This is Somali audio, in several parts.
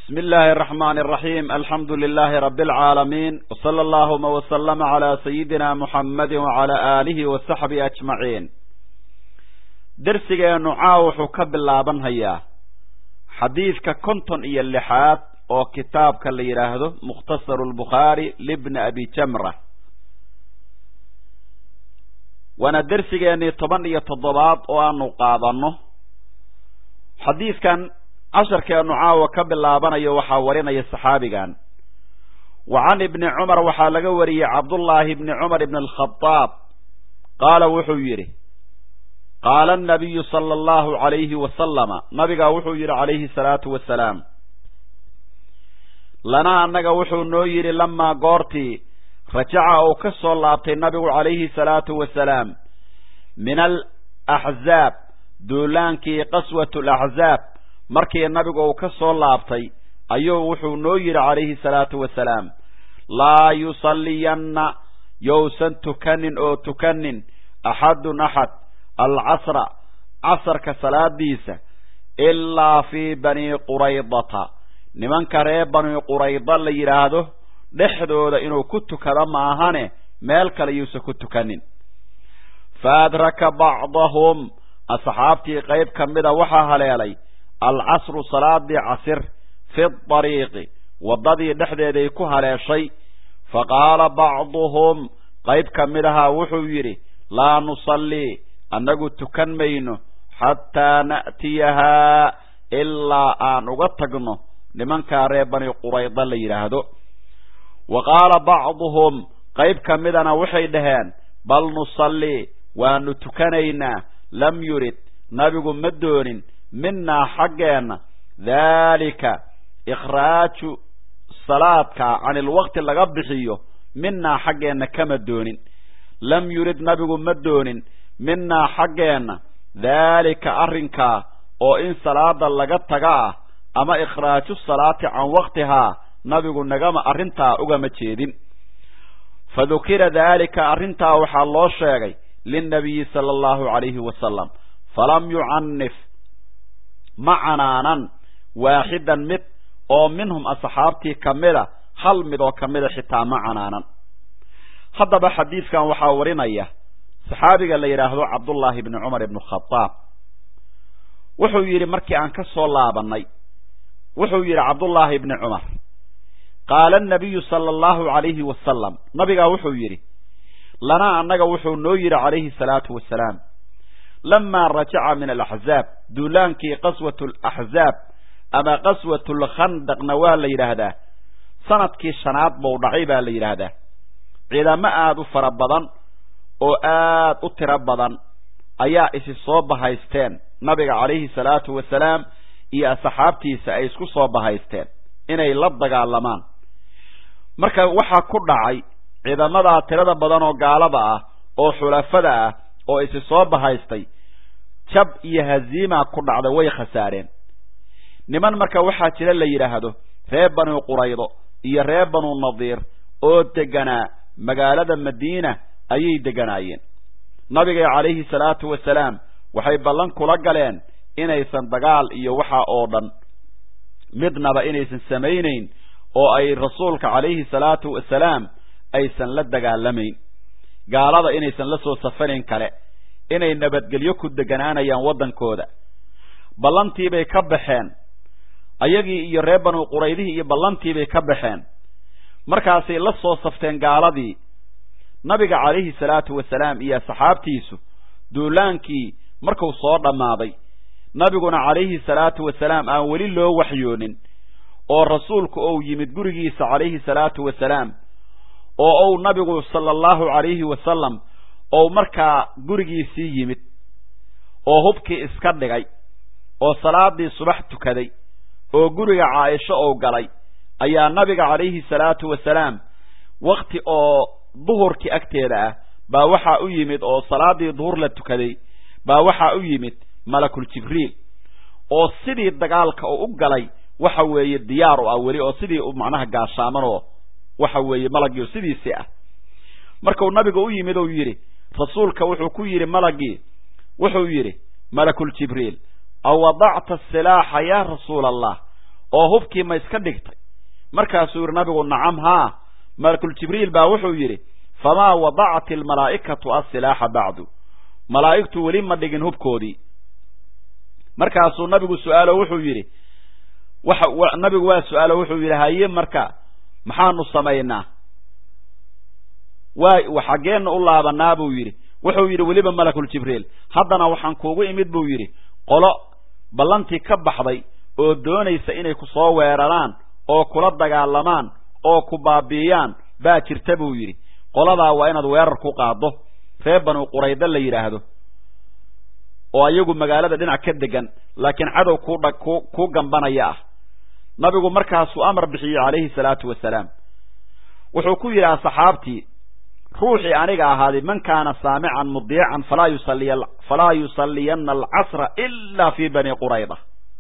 بسم الله الرحمن الرحيم الحمد لله رب العالمين وصلى اللهم وسلم على سيدنا محمد وعلى آله وصحبه أجمعين درسigeenu caaw wuxuu ka bilaaban hayaa xadiidka konton iyo lixaad oo kitaabka la yidhaahdo mukhtasaru lbukhaari libni abi jamra waana dersigeenii toban iyo toddobaad oo aanu qaadanno xadiidkan casharkeenu caawa ka bilaabanayo waxaa warinaya saxaabigan wa can ibni cumar waxaa laga wariyey cabdullaahi ibni cumar ibn alkhadaab qaala wuxuu yidhi qaala anabiyu sala allahu calayhi wasalama nabigaa wuxuu yidhi calayhi salaatu wasalaam lana annaga wuxuu noo yidhi lamaa goortii rajaca uu ka soo laabtay nabigu calayhi salaatu wasalaam min alaxzaab duulaankii qaswat alaxzaab markii nabigu uu ka soo laabtay ayuu wuxuu noo yidhi calayhi salaatu wasalaam laa yusalliyanna yousan tukanin oo tukanin axadun axad alcasra casarka salaadiisa ilaa fii bani quraydata nimanka reer bani qurayda la yidhaahdo dhexdooda inuu ku tukado maahane meel kale yuusan ku tukanin fa adraka bacdahum asxaabtii qayb ka mida waxaa haleelay alcasru salaadii casir fi dariiqi waddadii dhexdeeday ku haleeshay fa qaala bacduhum qayb ka mid ahaa wuxuu yidhi laa nusallii annagu tukan mayno xataa na'tiyahaa ilaa aan uga tagno nimankaa reer bani qurayda la yidhaahdo wa qaala bacduhum qayb ka midana waxay dhaheen bal nusallii waanu tukanaynaa lam yurid nabigu ma doonin minaa xaggeenna daalika ikhraaju salaadka can ilwaqti laga bixiyo minaa xaggeenna kama doonin lam yurid nabigu ma doonin minaa xaggeenna daalika arrinkaa oo in salaada laga taga ah ama ikhraaju salaati can waqtihaa nabigu nagama arrintaa ugama jeedin fa dukira daalika arrintaa waxaa loo sheegay linnabiyi sala allahu calayhi wasalam falam yucanif ma canaanan waaxidan mid oo minhum asxaabtii ka mida hal mid oo ka mida xitaa ma canaanan haddaba xadiidkan waxaa warinaya saxaabiga la yidhaahdo cabdullaahi ibni cumar ibnu khadaab wuxuu yidhi markii aan ka soo laabannay wuxuu yidhi cabdullaahi ibni cumar qaala anabiyu sala allahu calayhi wasalam nabigaa wuxuu yidhi lanaa annaga wuxuu noo yidhi calayhi salaatu wasalaam lamaa rajaca min alaxzaab duulaankii qaswat alaxzaab ama qaswat lkhandaqna waa la yidhaahdaa sanadkii shanaad buu dhacay baa la yidhaahdaa ciidamo aada u fara badan oo aad u tiro badan ayaa isi soo bahaysteen nabiga calayhi salaatu wasalaam iyo asxaabtiisa ay isku soo bahaysteen inay la dagaalamaan marka waxaa ku dhacay ciidamadaa tirada badan oo gaalada ah oo xulafada ah oo isi soo bahaystay jab iyo haziima ku dhacday way khasaareen niman marka waxaa jira la yidhaahdo reer banu quraydo iyo reer banu nadiir oo deganaa magaalada madiina ayay deganaayeen nabiga calayhi salaatu wasalaam waxay ballan kula galeen inaysan dagaal iyo waxa oo dhan midnaba inaysan samaynayn oo ay rasuulka calayhi salaatu wasalaam aysan la dagaalamayn gaalada inaysan la soo safanayn kale inay nabadgelyo ku deganaanayaan waddankooda ballantiibay ka baxeen ayagii iyo reer banu quraydihii iyo ballantiibay ka baxeen markaasay la soo safteen gaaladii nabiga calayhi salaatu wasalaam iyo asxaabtiisu duulaankii markuu soo dhammaaday nabiguna calayhi salaatu wasalaam aan weli loo waxyoonin oo rasuulku ou yimid gurigiisa calayhi salaatu wasalaam oo ou nabigu sala allahu calayhi wasalam ou markaa gurigiisii yimid oo hubkii iska dhigay oo salaadii subax tukaday oo guriga caaisho ou galay ayaa nabiga calayhi salaatu wasalaam wakti oo duhurkii agteeda ah baa waxaa u yimid oo salaadii duhur la tukaday baa waxaa u yimid malakul jibriil oo sidii dagaalka uu u galay waxa weeye diyaar u ah weli oo sidii macnaha gaashaaman oo waxa weeye malagii sidiisii ah markuu nabiga u yimid uu yidhi rasuulka wuxuu ku yidhi malagii wuxuu yidhi malakul jibriil aw wadacta silaaxa yaa rasuula allah oo hubkii ma iska dhigtay markaasuu yidhi nabigu nacam haa malakul jibriil baa wuxuu yidhi famaa wadacat almalaa'ikatu asilaaxa bacdu malaa'igtu weli ma dhigin hubkoodii markaasuu nabigu su-aalo wuxuu yidhi waxa nabigu waa su-aalo wuxuu yidhi haye marka maxaanu samaynaa waa xaggeenna u laabanaa buu yidhi wuxuu yidhi weliba malakul jibriil haddana waxaan kuugu imid buu yidhi qolo ballantii ka baxday oo doonaysa inay ku soo weeraraan oo kula dagaalamaan oo ku baabi'iyaan baa jirta buu yidhi qoladaa waa inaad weerar ku qaaddo reer banu qurayda la yidhaahdo oo ayagu magaalada dhinac ka degan laakiin cadow kuudha ku kuu gambanaya ah nabigu markaasuu amar bixiyey calayhi salaatu wasalaam wuxuu ku yidhi asxaabtii ruuxii aniga ahaaday man kaana saamican mudiican falaa yusaliya falaa yusalliyanna alcasra ilaa fii bani qurayda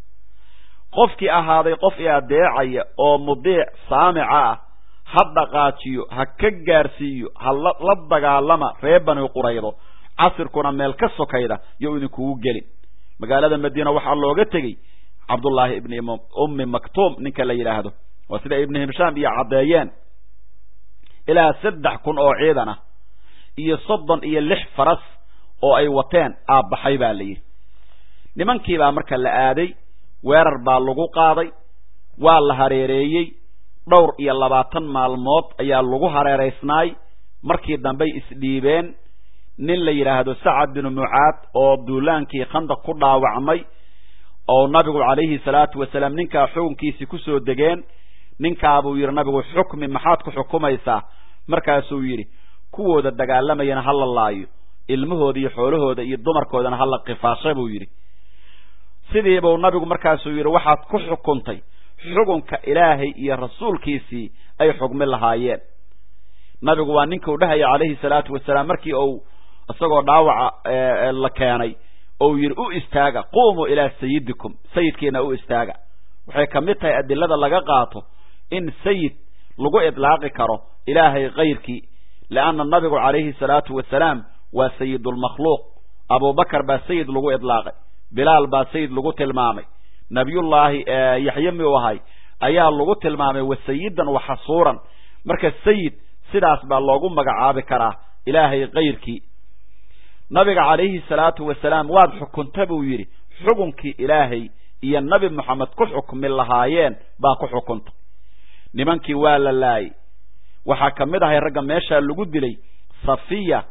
qofkii ahaaday qof i adeecaya oo mudiic saamica ah ha dhaqaajiyo ha ka gaarsiiyo ha la dagaalama reer bani quraydo casirkuna meel ka sokayda yo idinkugu gelin magaalada madiina waxaa looga tegey cabdullaahi ibni ummi maktuum ninka la yidhaahdo waa sida ibni himshaam iyo caddeeyeen ilaa saddex kun oo ciidan ah iyo soddon iyo lix faras oo ay wateen aabbaxay baa la yidhi nimankiibaa marka la aaday weerar baa lagu qaaday waa la hareereeyey dhowr iyo labaatan maalmood ayaa lagu hareeraysnaay markii dambey isdhiibeen nin la yidhaahdo sacad binu mucaad oo duulaankii khandaq ku dhaawacmay oo nabigu calayhi salaatu wasalaam ninkaa xukunkiisii kusoo degeen ninkaabuu yidhi nabigu xukmi maxaad ku xukumaysaa markaasuu yidhi kuwooda dagaalamayana ha la laayo ilmahooda iyo xoolahooda iyo dumarkoodana ha la kifaasha buu yidhi sidiibuu nabigu markaasuu yidhi waxaad ku xukuntay xukunka ilaahay iyo rasuulkiisii ay xugmi lahaayeen nabigu waa ninka u dhahaya calayhi salaatu wasalaam markii uu isagoo dhaawaca la keenay ou yidhi u istaaga quumuu ilaa sayidikum sayidkiina u istaaga waxay ka mid tahay adilada laga qaato in sayid lagu idlaaqi karo ilaahay kayrkii leanna nabigu calayhi salaatu wasalaam waa sayidulmakhluuq abubakar baa sayid lagu idlaaqay bilaal baa sayid lagu tilmaamay nabiyullaahi yaxye miu ahay ayaa lagu tilmaamay wa sayidan wa xasuuran marka sayid sidaas baa loogu magacaabi karaa ilaahay kayrkii nabiga calayhi salaatu wasalaam waad xukunta buu yidhi xukunkii ilaahay iyo nabi moxamed ku xukmi lahaayeen baa ku xukunta nimankii waa la laayay waxaa ka mid ahay ragga meeshaa lagu dilay safiya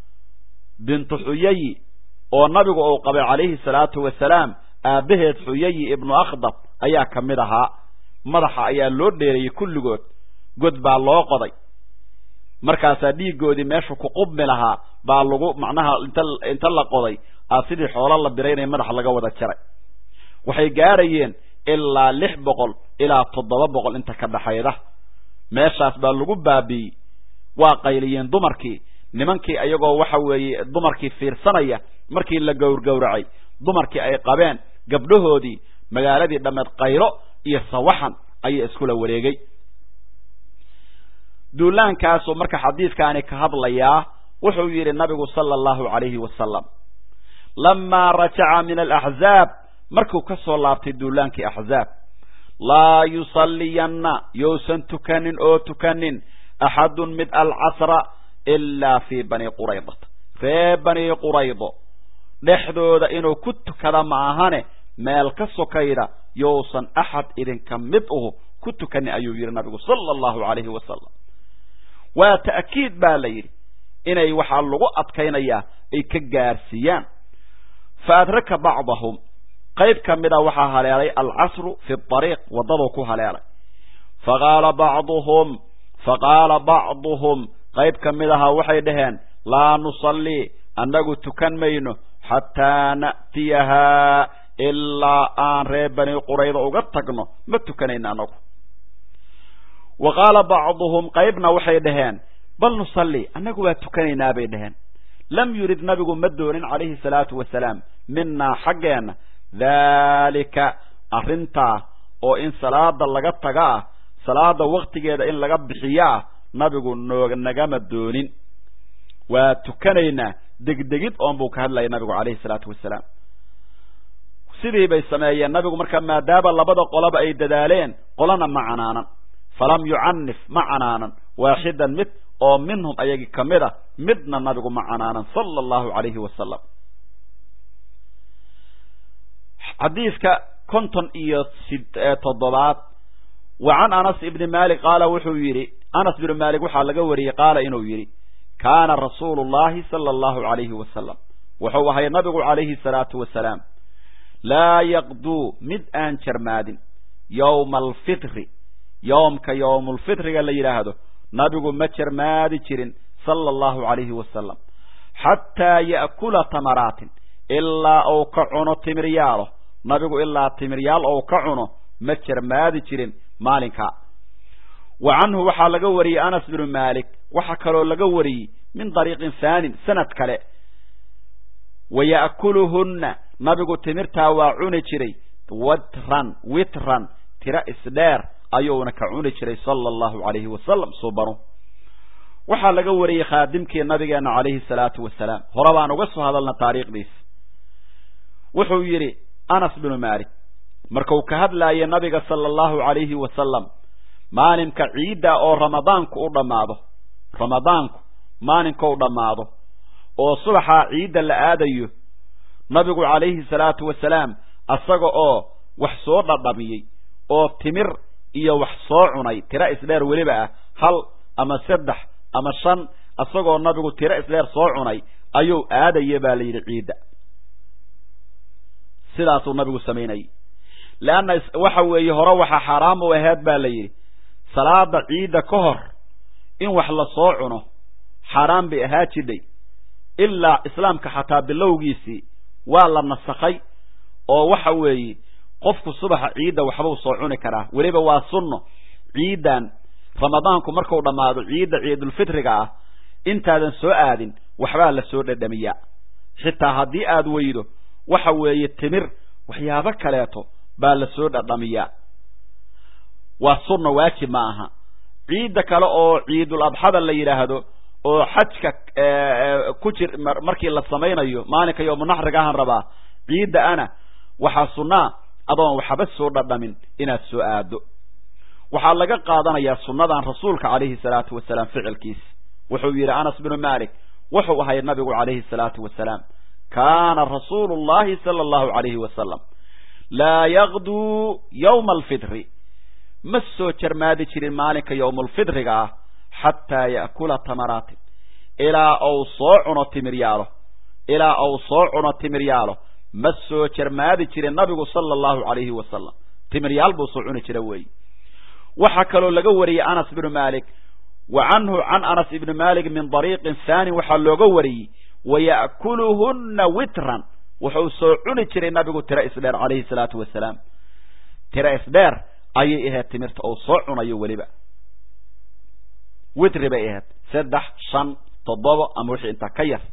bintu xuyayi oo nabigu uu qabay calayhi salaatu wasalaam aabbaheed xuyayi ibnu akhdab ayaa ka mid ahaa madaxa ayaa loo dheereeyey kulligood god baa loo qoday markaasaa dhiiggoodii meeshu ku qubmi lahaa baa lagu macnaha inta inta la qoday aa sidii xoolo la biray inay madaxa laga wada jaray waxay gaarayeen ilaa lix boqol ilaa toddoba boqol inta ka dhaxayda meeshaas baa lagu baabi'iyey waa qayliyeen dumarkii nimankii ayagoo waxa weeye dumarkii fiirsanaya markii la gowrgowracay dumarkii ay qabeen gabdhahoodii magaaladii dhammeed qaylo iyo sawaxan ayaa iskula wareegay duulaankaasuu marka xadiidkaani ka hadlayaa wuxuu yidhi nabigu sala allahu calayhi wasalam lamaa rajaca min alaxzaab markuu ka soo laabtay duulaankii axzaab laa yusalliyanna yousan tukanin oo tukanin axadun mid alcasra ilaa fii bani quraydata ree bani quraydo dhexdooda inuu ku tukada ma ahane meel ka sokayda yousan axad idinka mid uhu ku tukanin ayuu yidhi nabigu sala allahu calayhi wasalam waa ta'kiid baa la yidhi inay waxaa lagu adkaynayaa ay ka gaarsiiyaan fa adraka bacdahum qayb ka mida waxaa haleelay alcasru fi ariiq waddaduu ku haleelay faqaala bacduhum faqaala bacduhum qayb ka mid ahaa waxay dhaheen laa nusallii annagu tukan mayno xataa na'tiyahaa ilaa aan reer bani qurayda uga tagno ma tukanayno annagu wa qaala bacduhum qaybna waxay dhaheen bal nusallii annagu waa tukanaynaa bay dhaheen lam yurid nabigu ma doonin calayhi salaatu wasalaam minaa xaggeenna daalika arrintaa oo in salaada laga taga ah salaada waktigeeda in laga bixiyo ah nabigu noog nagama doonin waa tukanaynaa degdegid oon buu ka hadlayay nabigu calayhi salaatu wasalaam sidii bay sameeyeen nabigu marka maadaama labada qolaba ay dadaaleen qolana ma canaanan falam yucanif ma canaanan waaxidan mid oo minhum ayagii ka mid a midna nabigu ma canaanan sala allahu calayhi wasalam xadiiska konton iyo toddobaad wa can anas ibni malik qaala wuxuu yidhi anas binu malik waxaa laga wariyey qaala inuu yidhi kaana rasuulu llahi sala allahu calayhi wasalam wuxuu ahay nabigu calayhi salaatu wasalaam laa yaqduu mid aan jarmaadin yowma alfitri yowmka yowmulfitriga la yidhaahdo nabigu ma jarmaadi jirin sala allahu calayhi wasalam xataa ya'kula tamaraatin ilaa uu ka cuno timiryaalo nabigu ilaa timiryaal ou ka cuno ma jarmaadi jirin maalinkaa wa canhu waxaa laga wariyey anas binu malik waxaa kaloo laga wariyey min dariiqin haanin sanad kale wa ya'kuluhunna nabigu timirtaa waa cuni jiray watran witran tira isdheer ayuuna ka cuni jiray sala allahu calayhi wasalam subanu waxaa laga wariyey khaadimkii nabigeena calayhi salaatu wasalaam hore baan uga soo hadalna taariikhdiis wuxuu yidhi anas binu malik markuu ka hadlaayay nabiga sala allahu calayhi wasalam maalinka ciidda oo ramadaanku u dhammaado ramadaanku maalinkou dhammaado oo subaxaa ciidda la aadayo nabigu calayhi salaatu wasalaam asaga oo wax soo dhadhamiyey oo timir iyo wax soo cunay tiro isdheer weliba ah hal ama saddex ama shan isagoo nabigu tiro isdheer soo cunay ayuu aadaya baa la yidhi ciidda sidaasuu nabigu samaynayay leanna waxa weeye hore waxaa xaaraam u aheed baa la yidhi salaada ciidda ka hor in wax la soo cuno xaaraan bay ahaa jidhay ilaa islaamka xataa bilowgiisii waa la nasakhay oo waxa weeye qofku subaxa ciidda waxbuu soo cuni karaa weliba waa sunno ciiddan ramadaanku marku dhammaado ciidda ciidulfitriga ah intaadan soo aadin waxbaa la soo dhadhamiyaa xitaa haddii aad weydo waxa weeye timir waxyaabo kaleeto baa la soo dhadhamiyaa waa sunno waajib ma aha ciidda kale oo ciidul adxada la yidhaahdo oo xajka ku jir markii la samaynayo maalinka yoomunaxriga ahaan rabaa ciidda ana waxaa sunnaa adoon waxba soo dhadhamin inaad soo aado waxaa laga qaadanayaa sunnadan rasuulka calayhi salaatu wasalaam ficilkiisa wuxuu yidhi anas binu malik wuxuu ahay nabigu calayhi salaatu wasalaam kaana rasuulu llahi sala allahu calayhi wasalam laa yaqduu yowma alfitri ma soo jarmaadi jirin maalinka yowmulfitriga ah xataa ya'kula tamaraatin ilaa ou soo cuno timiryaalo ilaa ou soo cuno timiryaalo ma soo jarmaadi jirin nabigu sala allahu calayhi wasalam timiryaal buu soo cuni jira weeye waxaa kaloo laga wariyey anas binu malik wa canhu can anas ibni malik min dariiqin haani waxaa looga wariyey waya'kuluhunna witran wuxuu soo cuni jiray nabigu tiro isdheer calayhi salaatu wasalaam tiro isdheer ayay ahayd timirta ou soo cunayo weliba witri bay ahayd saddex shan toddoba ama wixii intaa ka yar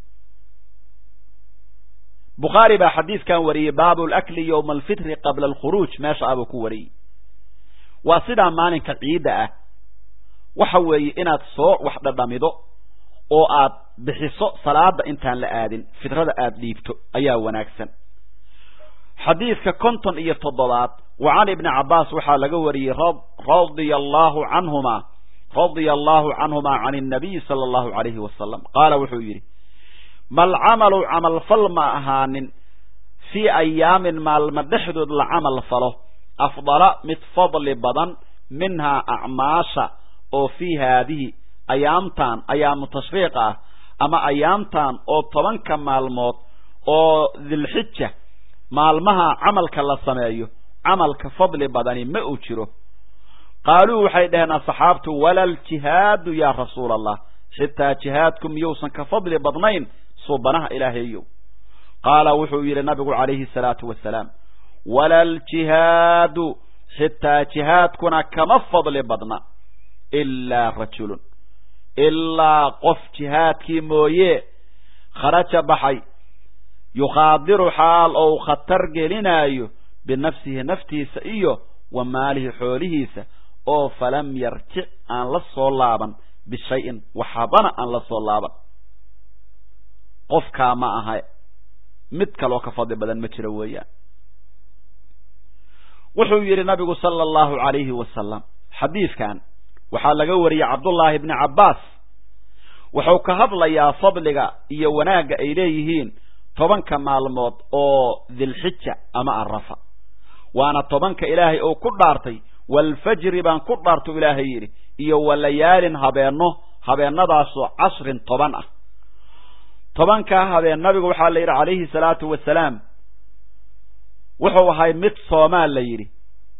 bukhaari baa xadiiskan wariyey baabu lakli yowma alfitri qabla alkhuruuj meesha abuu ku wariyey waa sidaa maalinka ciidda ah waxa weeye inaad soo wax dhadhamido oo aad bixiso salaada intaan la aadin fitrada aada dhiibto ayaa wanaagsan xadiidka konton iyo toddobaad wa can ibni cabbaas waxaa laga wariyey radia allahu canhuma radia allahu canhuma can innabiyi sala allahu calayhi wasalam qaala wuxuu yidhi mal camalu camalfal ma ahaanin fii ayaamin maalma dhexdood la camal falo afdala mid fadli badan minhaa acmaasha oo fii haadihi ayaamtan ayaamu tashriiq ah ama ayaamtan oo tobanka maalmood oo dilxija maalmaha camalka la sameeyo camalka fadli badani ma uu jiro qaaluu waxay dhaheen asxaabtu wala ljihaadu yaa rasuula allah xitaa jihaadku miyuusan ka fadli badnayn suubanaha ilaahaeyow qaala wuxuu yidhi nabigu calayhi salaatu wasalaam wala ljihaadu xitaa jihaadkuna kama fadli badna ilaa rajulun ilaa qof jihaadkii mooye kharaja baxay yukhaadiru xaal ou khatar gelinaayo binafsihi naftiisa iyo wa maalihi xoolihiisa oo falam yarjic aan la soo laaban bishayin waxbana aan la soo laaban qofkaa ma aha mid kaloo ka fadli badan ma jiro weeyaan wuxuu yidhi nabigu sala allahu calayhi wasalam xadiidkan waxaa laga wariyey cabdullaahi bni cabbaas wuxuu ka hadlayaa fadliga iyo wanaagga ay leeyihiin tobanka maalmood oo dilxija ama arafa waana tobanka ilaahay uu ku dhaartay walfajri baan ku dhaartu ilaahay yidhi iyo walayaalin habeenno habeennadaasoo cashrin toban ah tobankaa habeen nabigu waxaa la yidhi calayhi salaatu wasalaam wuxuu ahay mid soomaal la yidhi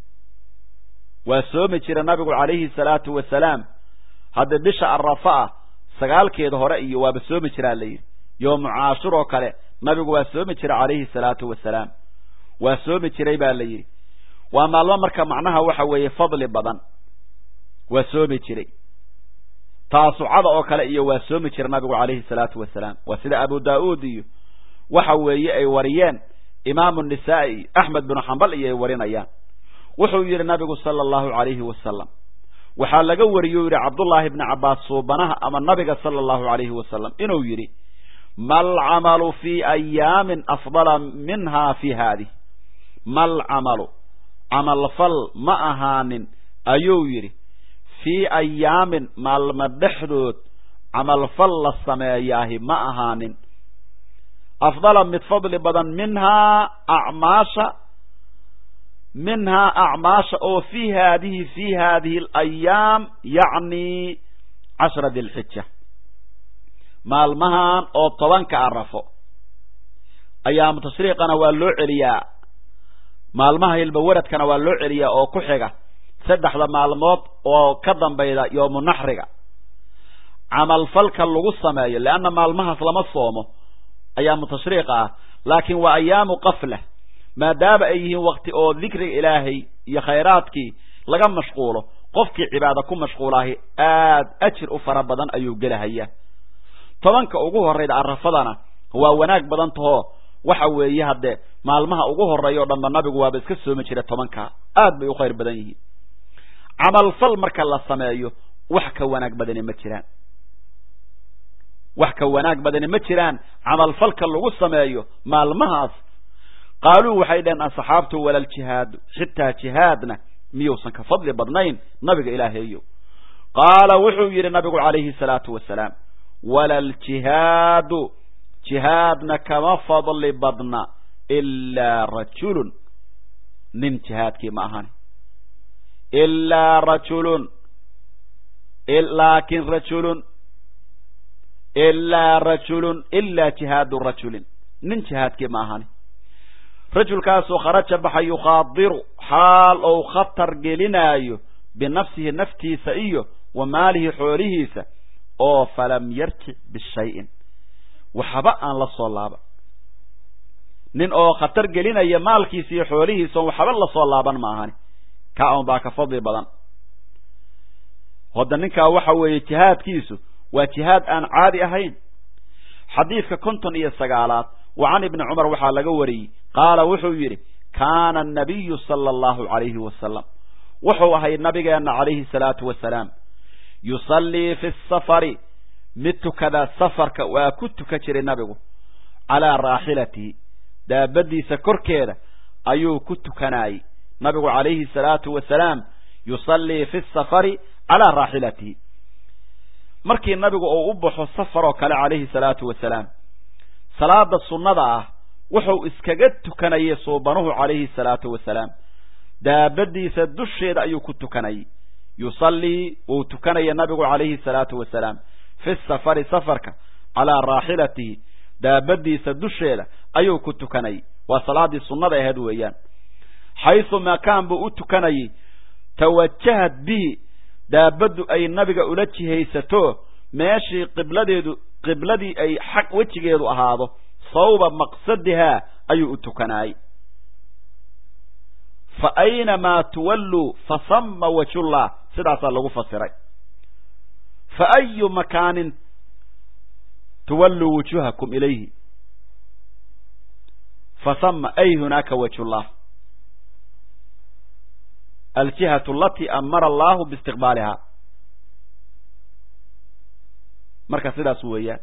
waa soomi jira nabigu calayhi salaatu wasalaam hadda bisha arafa ah sagaalkeeda hore iyo waaba soomi jiraa la yidhi yoomu caashur oo kale nabigu waa soomi jira calayhi salaatu wasalaam waa soomi jiray baa la yidhi waa maalmo marka macnaha waxa weeye fadli badan waa soomi jiray taasucada oo kale iyo waa soomi jira nabigu calayhi salaatu wasalaam waa sida abu daa'uud iyo waxa weeye ay wariyeen imaamu nisaa'i iyo axmed binu xambal iyo ay warinayaan wuxuu yidhi nabigu sala allahu calayhi wasalam waxaa laga wariyey u yidhi cabdullaahi bni cabbaas suubanaha ama nabiga sala allahu calayhi wasalam inuu yidhi mal camalu fii ayaamin afdala minha fi haadih mal camalu camalfal ma ahaanin ayuu yidhi fii ayaamin maalmo dhexdood camalfal la sameeyaahi ma ahaanin afdala mid fadli badan minhaa acmaasha minhaa acmaasha oo fii haadihi fii haadihi alayaam yacni cashra dilxija maalmahan oo tobanka arafo ayaamu tashriiqana waa loo celiyaa maalmaha hilbawaradkana waa loo celiyaa oo ku xiga saddexda maalmood oo ka dambayda yoomu naxriga camalfalka lagu sameeyo leanna maalmahaas lama soomo ayaamu tashriiqa ah laakiin waa ayaamu qafla maadaama ay yihiin wakti oo dikriga ilaahay iyo khayraadkii laga mashquulo qofkii cibaado ku mashquulaahi aad ajir u fara badan ayuu gelahayaa tobanka ugu horrayda arafadana waa wanaag badan tahoo waxa weeye haddee maalmaha ugu horreeya o dhanba nabigu waaba iska soomi jira tobankaa aad bay u khayr badan yihiin camalfal marka la sameeyo wax ka wanaag badani ma jiraan wax ka wanaag badani ma jiraan camalfalka lagu sameeyo maalmahaas qaaluu waxay dhaheen asxaabtu walal jihaadu xitaa jihaadna miyuusan ka fadli badnayn nabiga ilaahaeyo qaala wuxuu yidhi nabigu calayhi salaatu wasalaam walal jihaadu jihaadna kama fadli badna ilaa rajulun nin jihaadkii ma ahani ilaa rajulun laakin rajulun ilaa rajulun ilaa jihaadu rajulin nin jihaadkii ma ahani rajulkaasoo kharaja baxa yukhaadiru xaal ou khatar gelinaayo binafsihi naftiisa iyo wa maalihi xoolihiisa oo falam yarjic bishayin waxba aan la soo laaban nin oo khatar gelinaya maalkiisa iyo xoolihiisa on waxba lasoo laaban ma ahani kaa un baa ka fadli badan hodda ninkaa waxa weeye jihaadkiisu waa jihaad aan caadi ahayn xadiidka konton iyo sagaalaad wa can ibni cumar waxaa laga wariyey qaala wuxuu yidhi kaana anabiyu sala allahu calayhi wasalam wuxuu ahay nabigeenna calayhi salaatu wasalaam yusallii fi safari mid tukada safarka waa ku tukan jiray nabigu calaa raaxilatihi daabadiisa korkeeda ayuu ku tukanayey nabigu calayhi salaatu wasalaam yusallii fi safari calaa raaxilatihi markii nabigu uu u baxo safar oo kale calayhi salaatu wasalaam salaada sunnada ah wuxuu iskaga tukanayay suubanuhu calayhi salaatu wasalaam daabadiisa dusheeda ayuu ku tukanayay yusallii wuu tukanaya nabigu calayhi salaatu wasalaam fi safari safarka calaa raaxilatihi daabadiisa dusheeda ayuu ku tukanayay waa salaadii sunnada ahayd weeyaan xaysu makaan buu u tukanayay tawajahad bihi daabaddu ay nabiga ula jihaysato meeshii qibladeedu qibladii ay xaq wejigeedu ahaado sawba maqsadihaa ayuu u tukanaayey fa aynamaa tuwalluu fa sama wajullah sidaasaa lagu fasiray fa ayu makaanin tuwalluu wujuhakum ilayhi fa sama ay hunaaka wajullah aljihatu alatii amara allahu biistiqbaalihaa marka sidaas weeyaan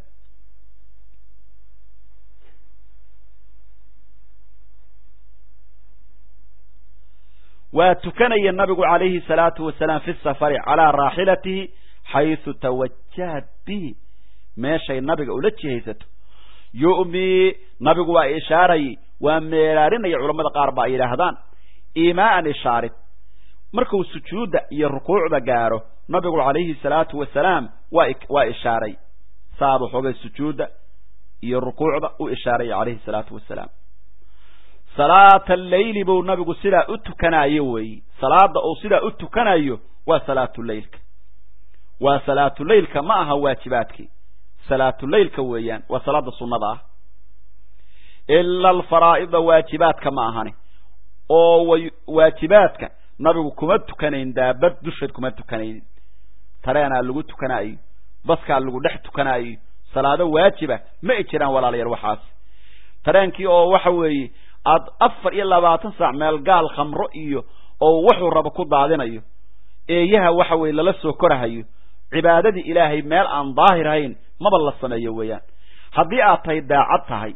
waa tukanaya nabigu calayhi salaatu wasalaam fi safari calaa raaxilatihi xaysu tawajahat bihi meeshay nabiga ula jihaysato yu'mii nabigu waa ishaarayay waa meeraarinaya culamada qaar ba ay yidhaahdaan iimaaan ishaarid markuu sujuudda iyo rukuucda gaaro nabigu calayhi salaatu wasalaam waa waa ishaaray saaba xoogay sujuudda iyo rukuucda u ishaaraya calayhi salaatu wasalaam salaata alleyli buu nabigu sidaa u tukanayo weeyi salaada uu sidaa u tukanayo waa salaatuleylka waa salaatuleylka ma aha waajibaadkii salaatuleylka weeyaan waa salaada sunnada ah ila alfaraa'ida waajibaadka ma ahani oo waajibaadka nabigu kuma tukanayn daabad dusheed kuma tukanayn tareenaa lagu tukanaayo baskaa lagu dhex tukanaayo salaado waajiba ma i jiraan walaalayaal waxaas tareenkii oo waxa weeye aad afar iyo labaatan saac meel gaal khamro iyo oo wuxuu rabo ku daadinayo eeyaha waxa weeye lala soo korahayo cibaadadii ilaahay meel aan daahir ahayn maba la sameeyo weeyaan haddii aad tahay daacad tahay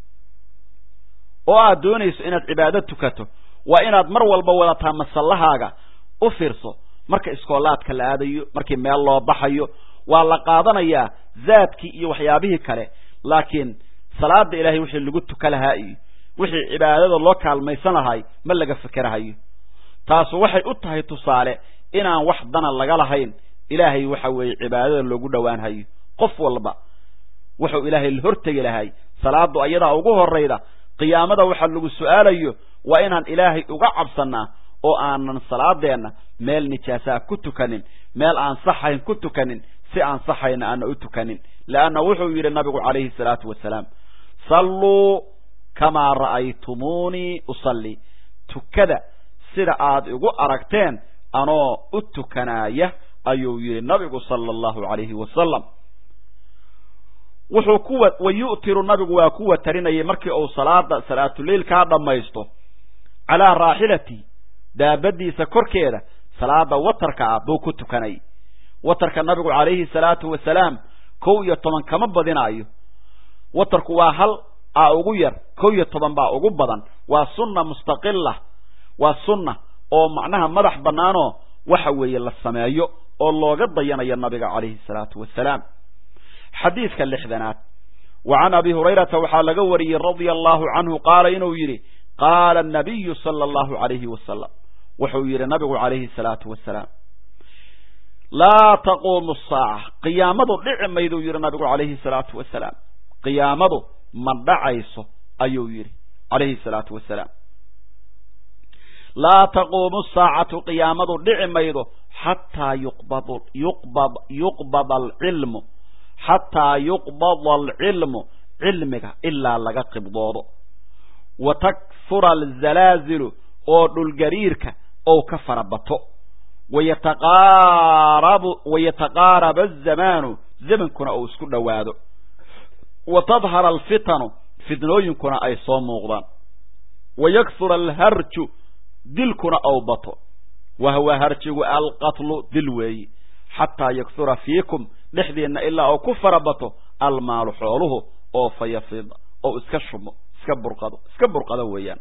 oo aad doonayso inaad cibaado tukato waa inaad mar walba wadataa masallahaaga u fiirso marka iskoolaadka la aadayo markii meel loo baxayo waa la qaadanayaa zaadkii iyo waxyaabihii kale laakiin salaada ilaahay wixii lagu tuka lahaa iyo wixii cibaadada loo kaalmaysan lahay ma laga fikerahayo taasu waxay u tahay tusaale inaan wax dana laga lahayn ilaahay waxa weeye cibaadada loogu dhowaanhayo qof walba wuxuu ilaahay la hortegi lahay salaadu ayadaa ugu horayda qiyaamada waxa lagu su-aalayo waa inaan ilaahay uga cabsanaa oo aanan salaadeenna meel nijaasaa ku tukanin meel aan saxayn ku tukanin si aan saxayna aana u tukanin leanna wuxuu yidhi nabigu calayhi salaatu wasalaam salluu kamaa ra'aytumuunii usallii tukada sida aad igu aragteen anoo u tukanaaya ayuu yidhi nabigu sala allahu calayhi wasalam wuxuu kuwa wa yu'tiru nabigu waa kuwa tarinayay markii uu salaada salaatuleilkaa dhammaysto calaa raaxilati daabadiisa korkeeda salaada watarka ah buu ku tukanay watarka nabigu calayhi salaatu wasalaam kow iyo toban kama badinaayo watarku waa hal a ugu yar kow iyo toban baa ugu badan waa sunna mustaqila waa sunna oo macnaha madax bannaanoo waxa weeye la sameeyo oo looga dayanayo nabiga calayhi salaatu wasalaam xadiidka lixdanaad wa can abi hurayrata waxaa laga wariyey radia allahu canhu qaala inuu yidhi qaala anabiyu sala allahu calayhi wasalam wuxuu yidhi nabigu calayhi salaatu wasalaam laa taquumu saaca qiyaamadu dhici mayduu yidhi nabigu calayhi salaatu wasalaam qiyaamadu ma dhacayso ayuu yidhi calayhi salaatu wasalaam laa taquumu saacatu qiyaamadu dhici maydo xataa yuqbad yuqbad yuqbada alcilmu xataa yuqbada alcilmu cilmiga ilaa laga qibdoodo wa takfura alzalaazilu oo dhulgariirka ou ka fara bato wayataqaarabu wayataqaaraba azamaanu zamankuna uu isku dhowaado wa tadhara alfitanu fitnooyinkuna ay soo muuqdaan wa yaksura alharju dilkuna ou bato wa huwa harjigu alqatlu dil weeyi xataa yaksura fiikum dhexdiinna ilaa oo ku fara bato almaalu xooluhu oo fayafid oo iska shumo iska burqado iska burqado weeyaan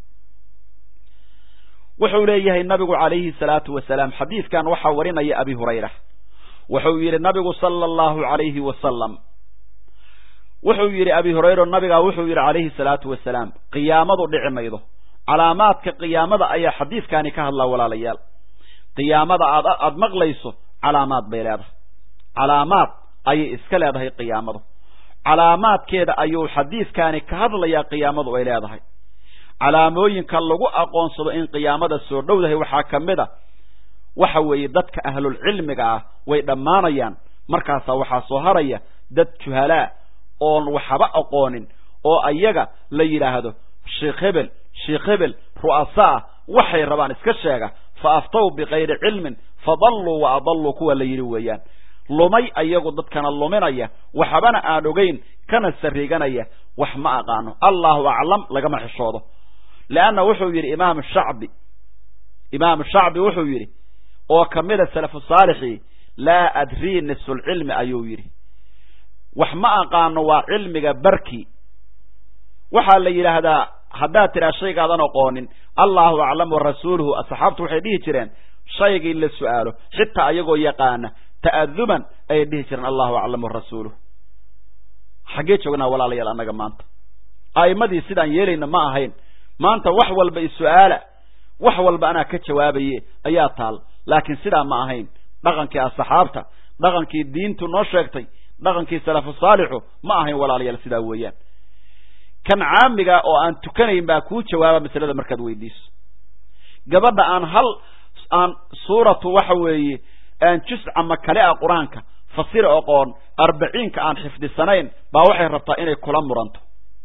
wuxuu leeyahay nabigu calayhi salaatu wasalaam xadiidkan waxaa warinaya abi hurayra wuxuu yidhi nabigu sala allahu calayhi wasalam wuxuu yidhi abi hurayra nabigaa wuxuu yidhi calayhi salaatu wasalaam qiyaamadu dhici maydo calaamaadka qiyaamada ayaa xadiidkani ka hadlaa walaalayaal qiyaamada aad aada maqlayso calaamaad bay leedahay calaamaad ayay iska leedahay qiyaamadu calaamaadkeeda ayuu xadiidkani ka hadlayaa qiyaamadu ay leedahay calaamooyinka lagu aqoonsado in qiyaamada soo dhowdahay waxaa ka mid a waxa weeye dadka ahlulcilmiga ah way dhammaanayaan markaasaa waxaa soo haraya dad juhalaa oon waxba aqoonin oo ayaga la yidhaahdo sheikh hebel sheikh hebel ru'asaa waxay rabaan iska sheega fa aftaw bikayri cilmin fadalluu wa adalluu kuwa la yidhi weeyaan lumay ayagu dadkana luminaya waxbana aan ogeyn kana sariiganaya wax ma aqaano allahu aclam lagama xishoodo leanna wuxuu yidhi imaamu shacbi imaamu shacbi wuxuu yidhi oo kamida salafu saalixii laa adrii nisulcilmi ayuu yidhi wax ma aqaano waa cilmiga barki waxaa la yidhaahdaa haddaad tidhaa shaygaadan aqoonin allahu aclam wa rasuuluhu asxaabtu waxay dhihi jireen shaygii la su'aalo xitaa ayagoo yaqaana ta'aduban ayay dhihi jireen allahu aclam wa rasuuluhu xaggee joognaa walaalayaal annaga maanta a'immadii sidaan yeelayna ma ahayn maanta wax walba is-su'aala wax walba anaa ka jawaabaye ayaa taal laakiin sidaa ma ahayn dhaqankii asxaabta dhaqankii diintu noo sheegtay dhaqankii salafu saalixu ma ahayn walaalayaal sidaa weeyaan kan caamiga oo aan tukanayn baa kuu jawaaba masalada markaad weydiiso gabadha aan hal aan suuratu waxa weeye aan jus ama kale ah qur-aanka fasira oqoon arbaciinka aan xifdisanayn baa waxay rabtaa inay kula muranto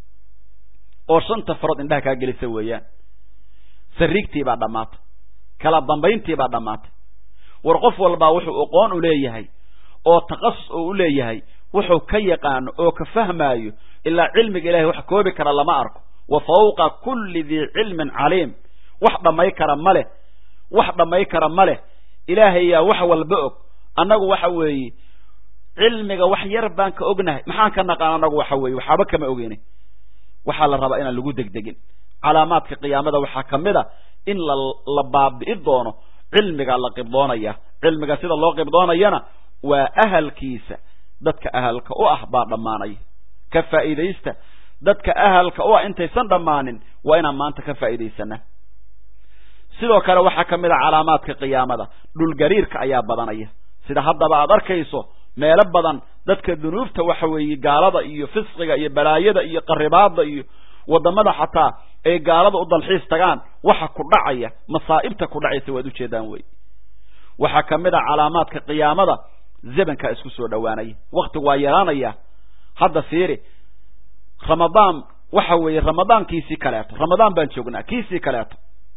oo shanta farood indhaha kaa gelisa weeyaan sariigtii baa dhammaatay kala dambayntii baa dhammaatay war qof walbaa wuxuu aqoon u leeyahay oo takasus oo u leeyahay wuxuu ka yaqaano oo ka fahmaayo ilaa cilmiga ilahay wax koobi kara lama arko wa fawqa kulli dii cilmin caliim wax dhammay kara ma leh wax dhammay kara ma leh ilaahayaa wax walba og annagu waxa weeye cilmiga wax yar baan ka ognahay maxaan ka naqaan annagu waxa weeye waxaaba kama ogeyni waxaa la rabaa inaan lagu degdegin calaamaadka qiyaamada waxaa ka mid a in la la baabi'i doono cilmiga la qibdoonaya cilmiga sida loo qibdoonayana waa ahalkiisa dadka ahalka u ah baa dhammaanaya ka faa'iidaysta dadka ahalka u ah intaysan dhammaanin waa inaan maanta ka faa'iidaysanaa sidoo kale waxaa ka mid a calaamaadka qiyaamada dhulgariirka ayaa badanaya sida haddaba aad arkayso meelo badan dadka dunuubta waxa weeye gaalada iyo fisqiga iyo balaayada iyo qaribaada iyo wadamada xataa ay gaalada u dalxiis tagaan waxa ku dhacaya masaa'ibta ku dhacaysa waad ujeedaan wey waxaa ka mid a calaamaadka qiyaamada zebankaa isku soo dhowaanaya waktigu waa yaraanaya hadda fiiri ramadaan waxa weeye ramadaan kiisii kaleeto ramadaan baan joognaa kiisii kaleeto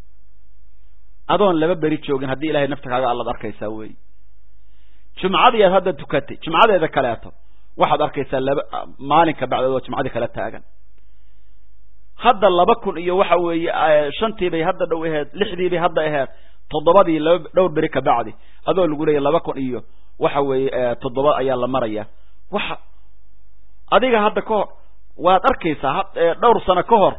adoon laba beri joogin haddii ilahay nafta kaaga allad arkaysaa wey jumcadii aad hadda tukatay jumcadeeda kaleeto waxaad arkaysaa laba maalinka bacdood oo jumcadii kala taagan hadda laba kun iyo waxa weeye shantii bay hadda dhow aheed lixdii bay hadda aheed toddobadii laba dhowr beri ka bacdi adoo lagu leeya laba kun iyo waxa weeye toddoba ayaa la maraya waxa adiga hadda ka hor waad arkaysaa dhowr sano ka hor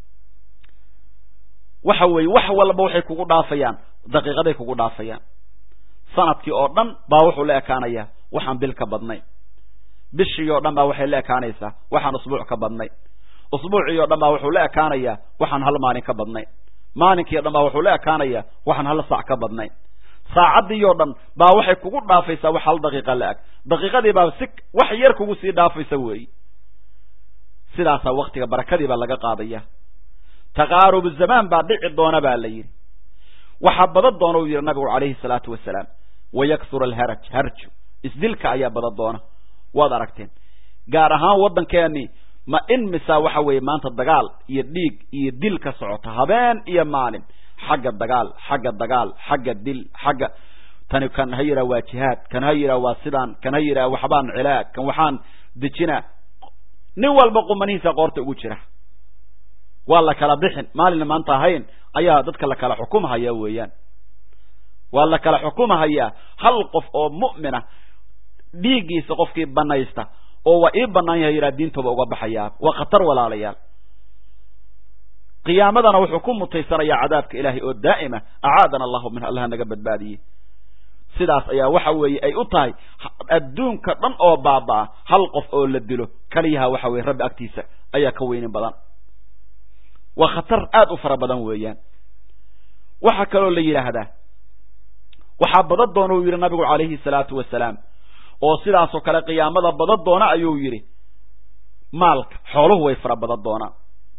waxa weeye wax walba waxay kugu dhaafayaan daqiiqaday kugu dhaafayaan sanadkii oo dhan baa wuxuu la ekaanayaa waxaan bil ka badnayn bishii oo dhan baa waxay la ekaanaysaa waxaan usbuuc ka badnayn usbuucii oo dhan baa wuxuu la ekaanayaa waxaan hal maalin ka badnayn maalinkii o dhan baa wuxuu la ekaanayaa waxaan hal saac ka badnayn saacadii oo dhan baa waxay kugu dhaafaysaa wax hal daqiiqa la eg daqiiqadii baa si wax yar kugu sii dhaafaysa weeyi sidaasaa waktiga barakadii baa laga qaadaya taqaarubu zamaan baa dhici doona baa la yidhi waxaa badan doona uu yidhi nabigu calayhi salaatu wasalaam wayaksura alharaj harju isdilka ayaa badan doona waad aragteen gaar ahaan waddankeeni ma in misaa waxa weeye maanta dagaal iyo dhiig iyo dil ka socota habeen iyo maalin xagga dagaal xagga dagaal xagga dil xagga tani kan ha yidhaha waa jihaad kan ha yidhaha waa sidaan kan ha yidhaha waxbaan cilaag kan waxaan dejinaa nin walba qumanihiisa qoorta ugu jira waa la kala bixin maalina maanta ahayn ayaa dadka la kala xukumahaya weeyaan waa la kala xukumahayaa hal qof oo mu'mina dhiiggiisa qofkii banaysta oo waa ii banaan yahay yidhaha diintooba uga baxayaa waa khatar walaalayaal qiyaamadana wuxuu ku mutaysanayaa cadaabka ilaahay oo daa'ima acaadana allahu min allaha naga badbaadiyey sidaas ayaa waxa weeye ay u tahay adduunka dhan oo baaba'a hal qof oo la dilo kaliyaha waxa weye rabbi agtiisa ayaa ka weynin badan waa khatar aada u fara badan weeyaan waxaa kaloo la yidhaahdaa waxaa badan doona uu yidhi nabigu calayhi salaatu wasalaam oo sidaasoo kale qiyaamada badan doona ayuu yidhi maalka xooluhu way fara badan doonaan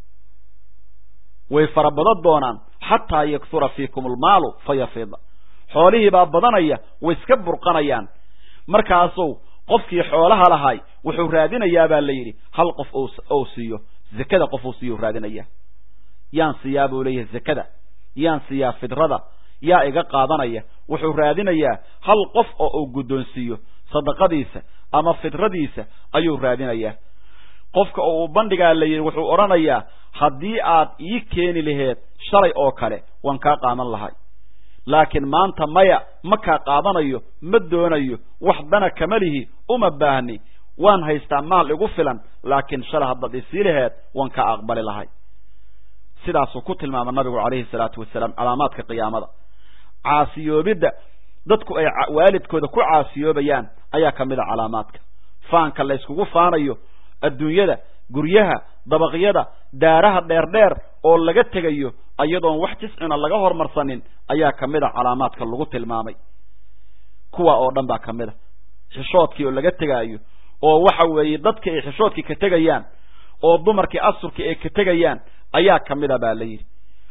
way fara badan doonaan xataa yaksura fiikum almaalu fayafida xoolihii baa badanaya way iska burqanayaan markaasuu qofkii xoolaha lahay wuxuu raadinayaa baa la yidhi hal qof ou siiyo zakada qof uu siiyo raadinaya yaan siiyaa buu leeyahay zakada yaan siiyaa fidrada yaa iga qaadanaya wuxuu raadinayaa hal qof oo uu guddoonsiiyo sadaqadiisa ama fidradiisa ayuu raadinayaa qofka oo uu bandhigaa la yidhi wuxuu odhanayaa haddii aad ii keeni laheed shalay oo kale waan kaa qaadan lahay laakiin maanta maya ma kaa qaadanayo ma doonayo wax dana kama lihi uma baahni waan haystaa maal igu filan laakiin shalay haddaad isii laheed waan kaa aqbali lahay sidaasuu ku tilmaama nabigu calayhi salaatu wasalaam calaamaadka qiyaamada caasiyoobidda dadku ay waalidkooda ku caasiyoobayaan ayaa ka mid a calaamaadka faanka la yskugu faanayo adduunyada guryaha dabaqyada daaraha dheerdheer oo laga tegayo iyadoon wax jiscina laga hormarsanin ayaa ka mid a calaamaadka lagu tilmaamay kuwa oo dhan baa ka mid a xishoodkii oo laga tegaayo oo waxa weeye dadkii ay xishoodkii ka tegayaan oo dumarkii asurkii ay ka tegayaan ayaa ka mid a baa la yidhi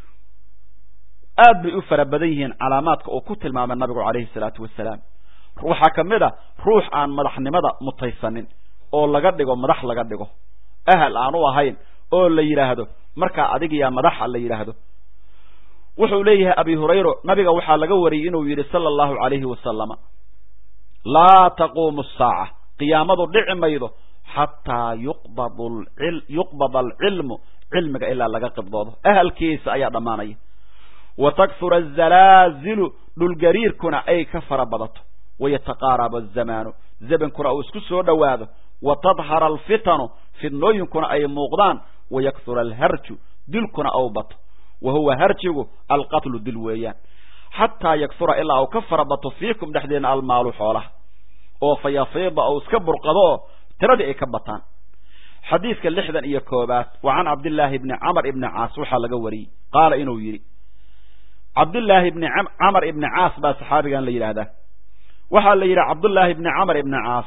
aad bay u fara badan yihiin calaamaadka uu ku tilmaamay nabigu calayhi salaatu wasalaam waxaa ka mid a ruux aan madaxnimada mutaysanin oo laga dhigo madax laga dhigo ahal aan u ahayn oo la yidhaahdo markaa adigiyaa madaxa la yidhaahdo wuxuu leeyahay abi hurayro nabiga waxaa laga wariyey inuu yidhi sala allahu calayhi wasalama laa taquumu asaaca qiyaamadu dhici maydo xataa yuqbad yuqbada alcilmu cilmiga ilaa laga qibdoodo ahalkiisa ayaa dhammaanaya wa takfura azalaazilu dhulgariirkuna ay ka fara badato wayataqaaraba azamaanu zamankuna uu isku soo dhowaado wa tadhara alfitanu fidnooyinkuna ay muuqdaan wayakhura alharju dilkuna ou bato wa huwa harjigu alqatlu dil weeyaan xataa yakhura ilaa uu ka fara bato fiikum dhexdeena almaalu xoolaha oo fa yafiida ou iska burqado oo tiradii ay ka bataan xadiidka lixdan iyo koobaad wa can cabdillaahi ibni camar ibni caas waxaa laga wariyey qaala inuu yidhi cabdullaahi ibni camar ibni caas baa saxaabigan la yidhaahdaa waxaa la yidhi cabdullaahi ibni camar ibni caas